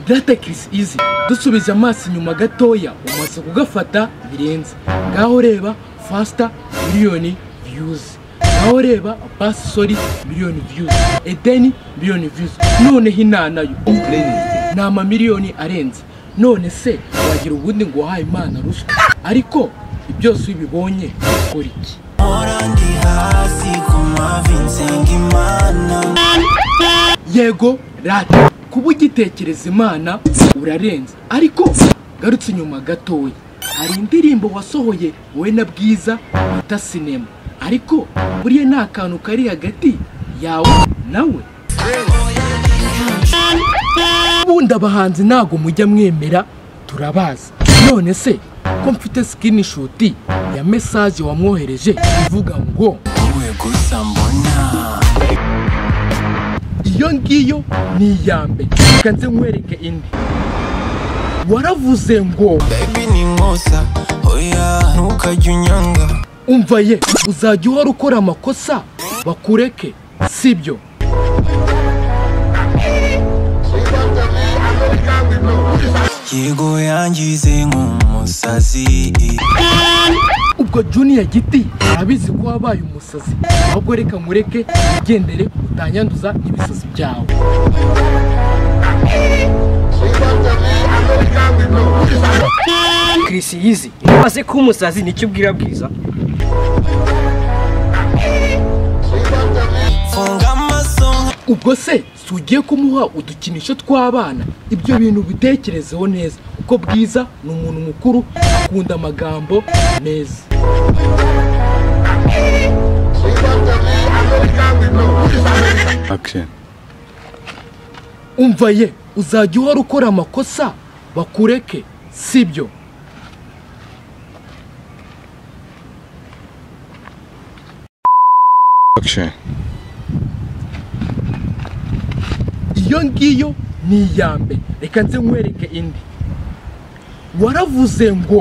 Latex izi dusubiza amaso inyuma gatoya umaze kugafata birenze ngaho reba fasita miliyoni viyuzi ngaho reba basi sori miliyoni viyuzi edeni miliyoni viyuzi noneho inanayo ni amamiliyoni arenze none se wagira ubundi ngo wahaye imana ruswa ariko byose iyo ubibonye ukora iki Hora ndi hasi ku mavi nsenga imana yego rati kuba ugitekereza imana urarenze ariko garutse inyuma gatoya hari indirimbo wasohoye wowe na bwiza bita sinema ariko buriya nta kantu kari hagati yawe nawe ubundi abahanzi ntabwo mujya mwemera turabazi none se ko mfite sikini ya mesaje wamwohereje ivuga ngo wowe gusa mbona iyo ngiyo ni iya mbere reka nze nkwereke indi waravuze ngo baby ni nkosa oya ntukajya unyanga umva ye uzajya uhora ukora amakosa bakureke sibyo yego yangize nk'umusazi ubwo juniya giti arabizi ko wabaye umusazi ahubwo reka nkureke ugendere utanyanduza n'ibisazi byawe Chris yizi umaze kuba umusazi nicyo ubwira bwiza funga amaso ubwo se si ugiye kumuha udukinisho tw'abana ibyo bintu bitekerezeho neza kuko bwiza ni umuntu mukuru akunda amagambo meza Action. umva ye uzajya uhora ukora amakosa bakureke sibyo Action. iyo ngiyo ni iya mbere reka nze nkwereke indi waravuze ngo